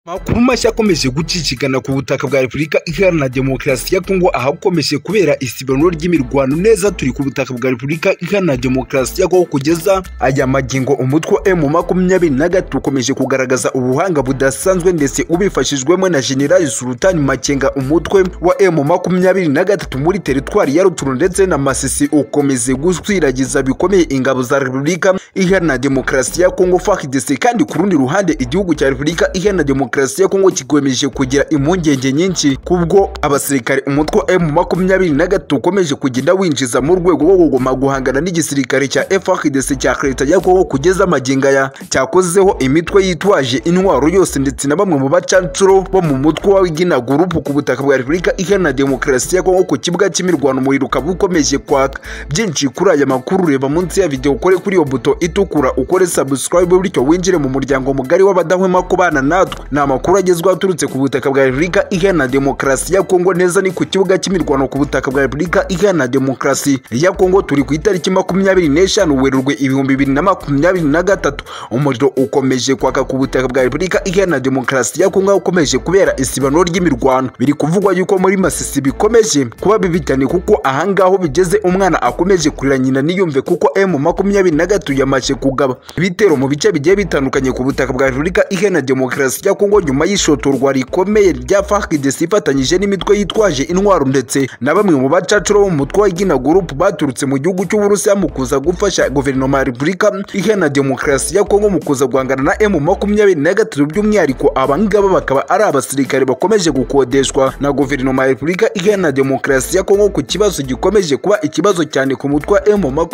amakuru mashya akomeje gucicikana ku butaka bwa repubulika iharanira demokarasi ya kongo ahakomeje kubera isibanuro ry'imirwano neza turi ku butaka bwa repubulika iharanira demokarasi ya kongo kugeza aya magingo umutwe emu makumyabiri na gatatu ukomeje kugaragaza ubuhanga budasanzwe ndetse ubifashijwemo na generali sultani makenga umutwe wa emu makumyabiri na gatatu muri teritwari ya ruturu ndetse na masisi ukomeze guswiragiza bikomeye ingabo za repubulika iharanira demokarasi ya kongo fahidese kandi ku rundi ruhande igihugu cya repubulika iharanira demokarasi demokarasi ya kongo kigomeje kugira impungenge nyinshi kubwo abasirikare umutwe m makumyabiri na gatatu ukomeje kugenda winjiza mu rwego rwo kugoma guhangana n'igisirikare cya frdc cya leta ya kongo kugeza amaginga ya cyakozeho imitwe yitwaje intwaro yose ndetse na bamwe mu bacancuro bo mu mutwe w'igina gurupu ku butaka bwa repubulika iharanira demokarasi ya kongo ku kibuga cy'imirwano umuriro ukaba ukomeje kwaka byinshi kuri aya makuru reba munsi ya videwo ukore kuri iyo buto itukura ukore subscribe bityo winjire mu muryango mugari w'abadahwema kubana natwe ni amakuru agezweho aturutse ku butaka bwa repubulika iharanira demokarasi ya kongo neza ni ku kibuga cy'imirwano ku butaka bwa repubulika iharanira demokarasi ya kongo turi ku itariki makumyabiri n'eshanu werurwe ibihumbi bibiri na makumyabiri na gatatu umuriro ukomeje kwaka ku butaka bwa repubulika iharanira demokarasi ya kongo ukomeje kubera isibanuro ry'imirwano biri kuvugwa yuko muri masisi bikomeje kuba bibitanye kuko ahangaho bigeze umwana akomeje kurira nyina niyumve kuko m makumyabiri na gatatu yamaze kugaba ibitero mu bice bigiye bitandukanye ku butaka bwa repubulika iharanira demokarasi ya kongo Kongo nyuma y'ishotorwa rikomeye rya FARDC ifatanyije n'imitwe yitwaje intwaro ndetse na bamwe mu bacacuro bo mu mutwe wa Gina Group baturutse mu gihugu cy'Uburusiya mu kuza gufasha guverinoma ya Repubulika Iharanira Demokarasi ya Kongo mu kuza guhangana na M23 by'umwihariko abangaba bakaba ari abasirikare bakomeje gukodeshwa na guverinoma ya Repubulika Iharanira Demokarasi ya Kongo ku kibazo gikomeje kuba ikibazo cyane ku mutwe wa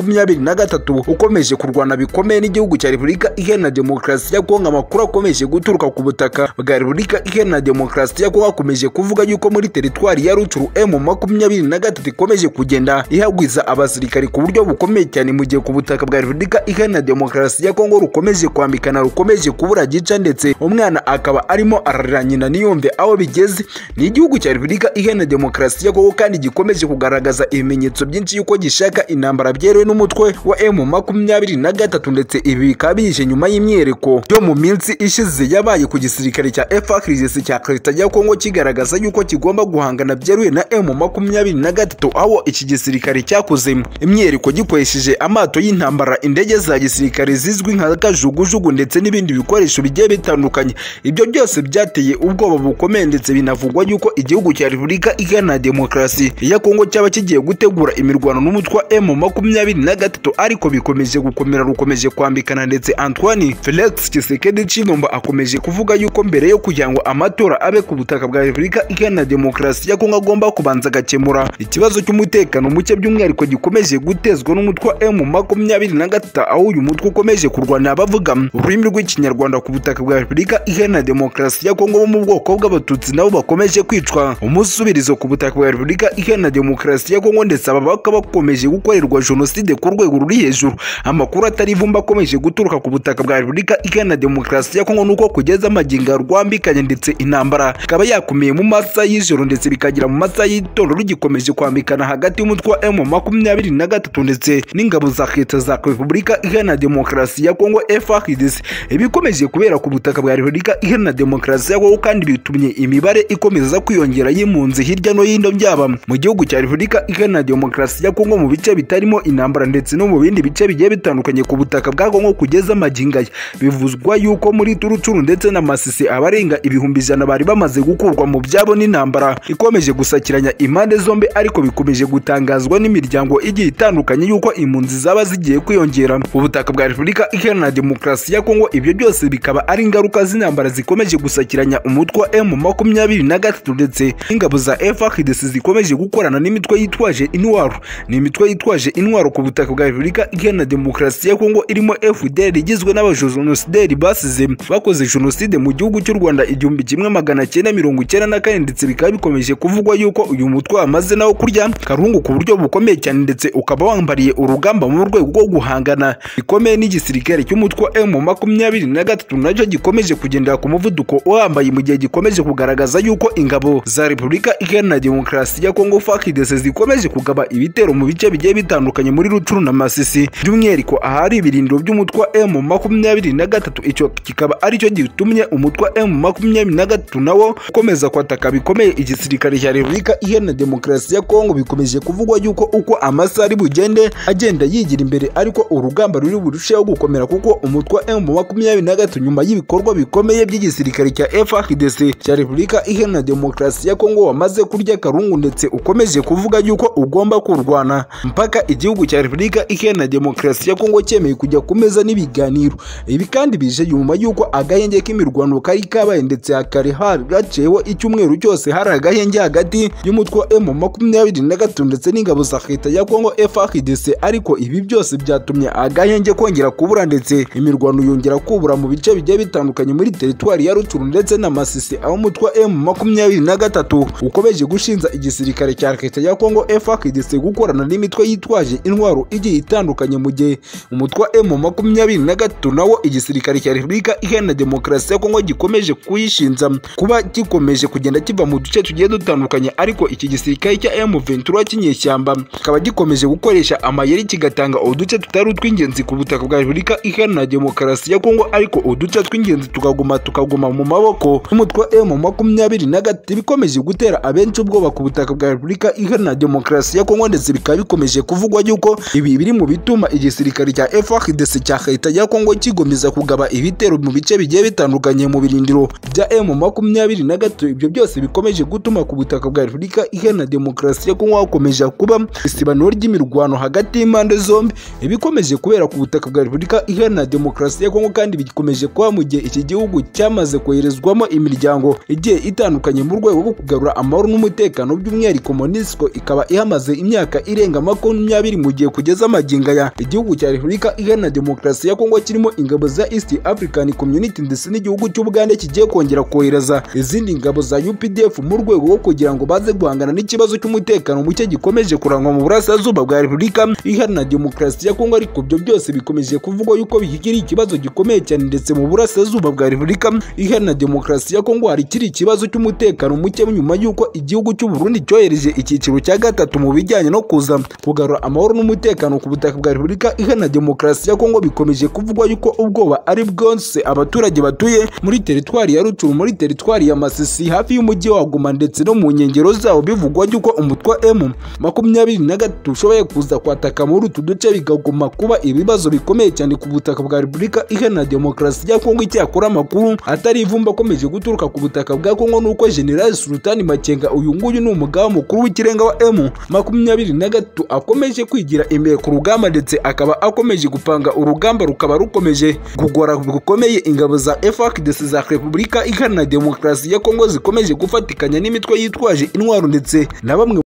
M23 ukomeje kurwana bikomeye n'igihugu cya Repubulika Iharanira Demokarasi ya Kongo amakuru akomeje guturuka ku butaka butaka bwa repubulika iharanira demokarasi ya kongo akomeje kuvuga yuko muri teritwari ya rucuru m makumyabiri na gatatu ikomeje kugenda ihagwiza abasirikari ku buryo bukomeye cyane mu gihe ku butaka bwa repubulika iharanira demokarasi ya kongo rukomeje kwambikana rukomeje kubura gica ndetse umwana akaba arimo ararira nyina niyumve aho bigeze ni igihugu cya repubulika iharanira demokarasi ya kongo kandi gikomeje kugaragaza ibimenyetso byinshi yuko gishaka intambara byerewe n'umutwe wa m makumyabiri na gatatu ndetse ibi bikaba bije nyuma y'imyereko yo mu minsi ishize yabaye ku gisirikare igisirikare cya FARDC cya Leta ya Kongo kigaragaza yuko kigomba guhangana byeruye na M23 aho iki gisirikare cyakoze imyereko gikoresheje amato y'intambara indege za gisirikare zizwi nka kajugujugu ndetse n'ibindi bikoresho bigiye bitandukanye ibyo byose byateye ubwoba bukomeye ndetse binavugwa yuko igihugu cya Repubulika Iharanira Demokarasi ya Kongo cyaba kigiye gutegura imirwano n'umutwe wa M23 ariko bikomeje gukomera rukomeje kwambikana ndetse Antoine Felix Tshisekedi Tshilombo akomeje kuvuga yuko mbere yo kugira ngo amatora abe ku butaka bwa repubulika iharanira demokarasi ya kongo agomba kubanza agakemura ikibazo cy'umutekano muke by'umwihariko gikomeje gutezwa n'umutwe wa m makumyabiri na gatatu aho uyu mutwe ukomeje kurwana abavuga ururimi rw'ikinyarwanda ku butaka bwa repubulika iharanira demokarasi ya kongo bo mu bwoko bw'abatutsi nabo bakomeje kwicwa umusubirizo ku butaka bwa repubulika iharanira demokarasi ya kongo ndetse aba bakaba bakomeje gukorerwa jenoside ku rwego ruri hejuru amakuru atari ivumba akomeje guturuka ku butaka bwa repubulika iharanira demokarasi ya kongo nuko kugeza amagi rukinga rwambikanye ndetse intambara ikaba yakomeye mu masaha y'ijoro ndetse bikagira mu masaha y'itondo rugikomeje kwambikana hagati y'umutwe wa m makumyabiri na gatatu ndetse n'ingabo za leta za repubulika iharanira demokarasi ya kongo frdc ibikomeje kubera ku butaka bwa repubulika iharanira demokarasi ya kongo kandi bitumye imibare ikomeza kwiyongera y'impunzi hirya no hino byaba mu gihugu cya repubulika iharanira demokarasi ya kongo mu bice bitarimo intambara ndetse no mu bindi bice bigiye bitandukanye ku butaka bwa kongo kugeza amagingaya bivuzwa yuko muri turucuru ndetse na masisi masisi abarenga ibihumbi ijana bari bamaze gukurwa mu byabo n'intambara ikomeje gusakiranya impande zombi ariko bikomeje gutangazwa n'imiryango igiye itandukanye y'uko impunzi zaba zigiye kwiyongera ubutaka bwa repubulika iharanira demokarasi ya kongo ibyo byose bikaba ari ingaruka z'intambara zikomeje gusakiranya umutwe wa m makumyabiri na gatatu ndetse n'ingabo za frdc zikomeje gukorana n'imitwe yitwaje intwaro ni imitwe yitwaje intwaro ku butaka bwa repubulika iharanira demokarasi ya kongo irimo fdr igizwe n'abajenosideri basize bakoze jenoside mu gihugu gihugu cy'u rwanda igihumbi kimwe magana cyenda mirongo icyenda na kane ndetse bikaba bikomeje kuvugwa yuko uyu mutwe wamaze nawo kurya karungu ku buryo bukomeye cyane ndetse ukaba wambariye urugamba mu rwego rwo guhangana bikomeye n'igisirikare cy'umutwe wa emu makumyabiri na gatatu nacyo gikomeje kugendera ku muvuduko uhambaye mu gihe gikomeje kugaragaza yuko ingabo za repubulika iharanira demokarasi ya kongo fakidese zikomeje kugaba ibitero mu bice bigiye bitandukanye muri rucuru na masisi by'umwihariko ahari ibirindiro by'umutwe wa emu makumyabiri na gatatu icyo kikaba aricyo gitumye umutwe wa emu makumyabiri na gatatu nawo ukomeza kwataka bikomeye igisirikare cya repubulika iharanira demokarasi ya kongo bikomeje kuvugwa yuko uko amasaha ari bugende agenda yigira imbere ariko urugamba ruri burusheho gukomera kuko umutwe wa emu makumyabiri na gatatu nyuma y'ibikorwa bikomeye by'igisirikare cya FARDC cya repubulika iharanira demokarasi ya kongo wamaze kurya karungu ndetse ukomeje kuvuga yuko ugomba kurwana mpaka igihugu cya repubulika iharanira demokarasi ya kongo cyemeye kujya ku meza n'ibiganiro ibi kandi bije nyuma y'uko agahenge k'imirwano kari kabaye ndetse hakari hari gaciyeho icyumweru cyose hari agahenge hagati y'umutwe wa emu makumyabiri na gatatu ndetse n'ingabo za leta ya kongo FARDC ariko ibi byose byatumye agahenge kongera kubura ndetse imirwano yongera kubura mu bice bigiye bitandukanye muri teritwari ya ruturu ndetse na masisi aho umutwe wa emu makumyabiri na gatatu ukomeje gushinja igisirikare cya leta ya kongo FARDC gukorana n'imitwe yitwaje intwaro igiye itandukanye mu gihe umutwe wa emu makumyabiri na gatatu nawo igisirikare cya repubulika iharanira demokarasi ya kongo gikomeje kuyishinja kuba gikomeje kugenda kiva mu duce tugiye dutandukanye ariko iki gisirikare cya emu ventura cy'inyeshyamba kikaba gikomeje gukoresha amayeri kigatanga uduce tutari utw'ingenzi ku butaka bwa repubulika iharanira demokarasi ya kongo ariko uduce tw'ingenzi tukaguma tukaguma mu maboko y'umutwe wa emu makumyabiri na gatatu bikomeje gutera abenshi ubwoba ku butaka bwa repubulika iharanira demokarasi ya kongo ndetse bikaba bikomeje kuvugwa yuko ibi biri mu bituma igisirikare cya FARDC cya leta ya kongo kigomeza kugaba ibitero mu bice bigiye bitandukanye mu birindiro bya emu makumyabiri na gatatu ibyo byose bikomeje gutuma ku butaka bwa repubulika iharanira demokarasi ya kongo hakomeje kuba isibaniro ry'imirwano hagati y'impande zombi ibikomeje kubera ku butaka bwa repubulika iharanira demokarasi ya kongo kandi bikomeje kuba mu gihe iki gihugu cyamaze koherezwamo imiryango igiye itandukanye mu rwego rwo kugarura amahoro n'umutekano by'umwihariko monisco ikaba ihamaze imyaka irenga makumyabiri mu gihe kugeza amagingo aya igihugu cya repubulika iharanira demokarasi ya kongo kirimo ingabo za east african community ndetse n'igihugu cy'ubugande kigiye kongera kohereza izindi ngabo za updf mu rwego rwo kugira ngo baze guhangana n'ikibazo cy'umutekano muke gikomeje kurangwa mu burasirazuba bwa repubulika iharanira demokarasi ya kongo ariko ibyo byose bikomeje kuvugwa yuko bikiri ikibazo gikomeye cyane ndetse mu burasirazuba bwa repubulika iharanira demokarasi ya kongo hari kiri ikibazo cy'umutekano muke nyuma y'uko igihugu cy'u Burundi cyohereje icyiciro cya gatatu mu bijyanye no kuza kugarura amahoro n'umutekano ku butaka bwa repubulika iharanira demokarasi ya kongo bikomeje kuvugwa yuko ubwoba ari bwose abaturage batuye muri teritwari ya ruturu muri teritwari ya masisi hafi y'umujyi wa guma ndetse no mu nkengero zawo bivugwa yuko umutwe wa emu makumyabiri na gatatu ushoboye kuza kwataka muri utu duce bikaguma kuba ibibazo bikomeye cyane ku butaka bwa repubulika iharanira demokarasi ya kongo icyakora amakuru atari ivumba akomeje guturuka ku butaka bwa kongo nuko generali sultani makenga uyu nguyu ni umugaba mukuru w'ikirenga wa emu makumyabiri na gatatu akomeje kwigira imbere ku rugamba ndetse akaba akomeje gupanga urugamba rukaba rukomeje kugora gukomeye ingabo za FARDC za repubulika iharanira demokarasi ya kongo zikomeje gufatikanya n'imitwe yitwaje intwaro ndetse na bamwe